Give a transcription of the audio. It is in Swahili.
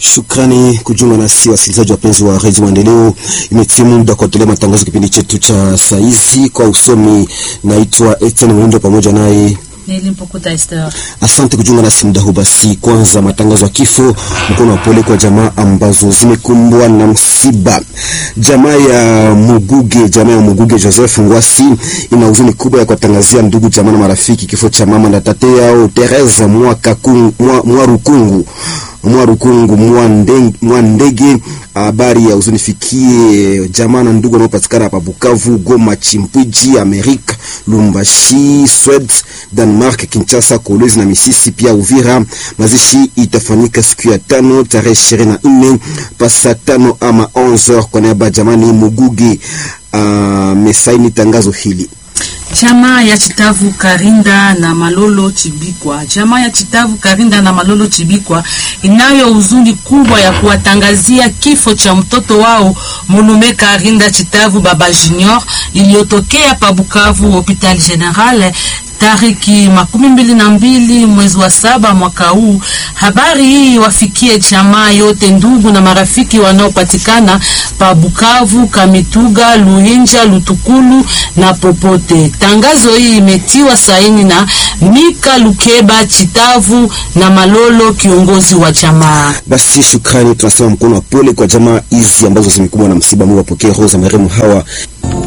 Shukrani kujiunga nasi wasikilizaji wapenzi wa redio Maendeleo. Imetimu muda kuendelea matangazo kipindi chetu cha saizi. Kwa usomi naitwa Etienne Mwindo pamoja naye Asante kujiunga nasi muda huu. Basi kwanza matangazo ya kifo, mkono wa pole kwa jamaa ambazo zimekumbwa na msiba. Jamaa ya Muguge, jamaa ya Muguge Joseph Ngwasi ina huzuni kubwa ya kuwatangazia ndugu jamaa na marafiki kifo cha mama na tate yao Teresa Mwarukungu Mwarukungu Mwandege. Habari ya huzuni fikie jamaa na ndugu wanaopatikana hapa Bukavu, Goma, Chimpwiji, Amerika, Lumbashi, Sweden, Denmark, Kinshasa, Kolwezi na Misisi pia Uvira. Mazishi itafanyika siku ya tano tarehe ishirini na nne pasa tano ama 11 kwa niaba jamani Mugugi amesaini uh, tangazo hili. Chama ya Chitavu Karinda na Malolo Chibikwa, chama ya Chitavu Karinda na Malolo Chibikwa inayo huzuni kubwa ya kuwatangazia kifo cha mtoto wao Mulume Karinda Chitavu Baba Junior iliyotokea pa Bukavu Hopital General tariki makumi mbili na mbili mwezi wa saba mwaka huu. Habari hii wafikie jamaa yote, ndugu na marafiki wanaopatikana pa Bukavu, Kamituga, Luhinja, Lutukulu na popote. Tangazo hii imetiwa saini na Mika Lukeba Chitavu na Malolo, kiongozi wa jamaa. Basi shukrani, tunasema mkono wa pole kwa jamaa hizi ambazo zimekumbwa na msiba. Mungu apokee roho za marehemu hawa.